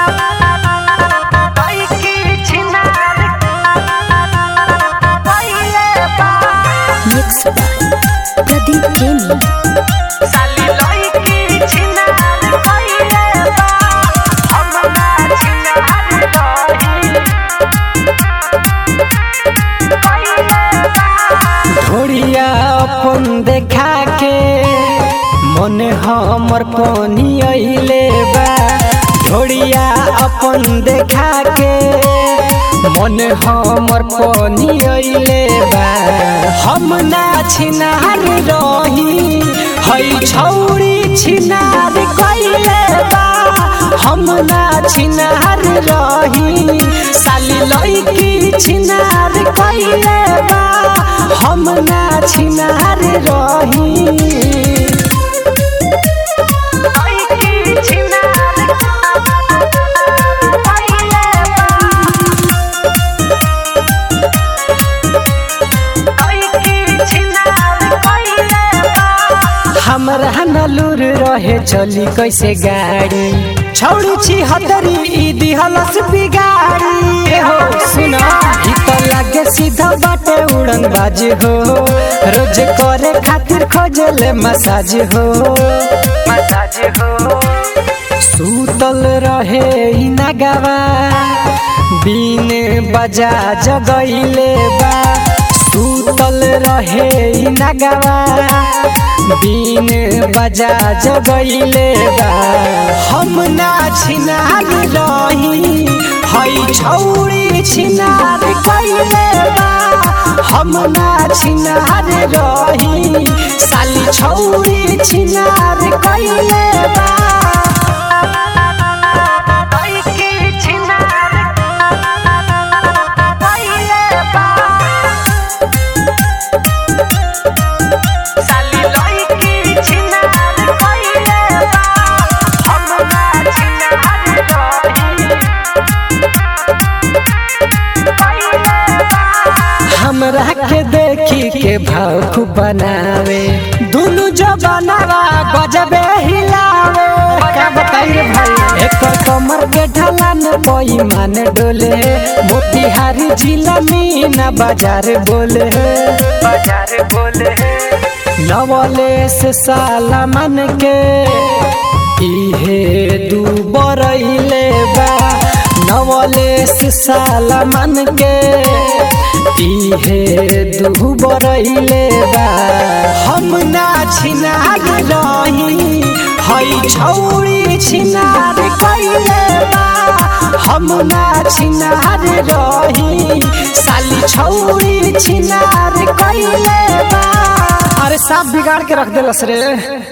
Mixed by Pradeep Jamie. ढोरिया अपन देखा के मन हमर पानी अइले बा ढोरिया अपन देखा के मन हमर पानी अइले बा हम ना छिनार रही हई छौरी छिनार कइले बा हम ना छिनार रही साली लइकी छिनार कइले बा हम ना छिनार रही हमरा नलूर रहे चली कैसे गाड़ी छौड़ी छी हतरी ई दिहलस बिगाड़ी ए हो सुन ई तो लागे सीधा बाटे उड़न बाज हो रोज करे खातिर खोजले मसाज हो मसाज हो सूतल रहे ई नगवा बीन बजा जगैले बा सूतल रहे ई नगवा बीन बजा जगैले बा हम ना छिनार रही हई छौरी छिनार कैले बा हम ना छिनार रही साली छौरी छिनार कैले बा हमरा के देखी के भाव खूब बनावे दुनु जो बनावा गजबे हिलावे का बताई रे भाई एकर कमर के ढलान कोई मान डोले मोतिहारी जिला मीना बाजार बोले बाजार बोले नवले से साला मन के इहे दू बरैले बा नवले से साला मन के इहे दू बरैले बा हम ना छिनार रही हई छौरी छिनार कैले बा हम ना छिनार रही साली छौरी छिनार कैले बा अरे साफ बिगाड़ के रख देलस रे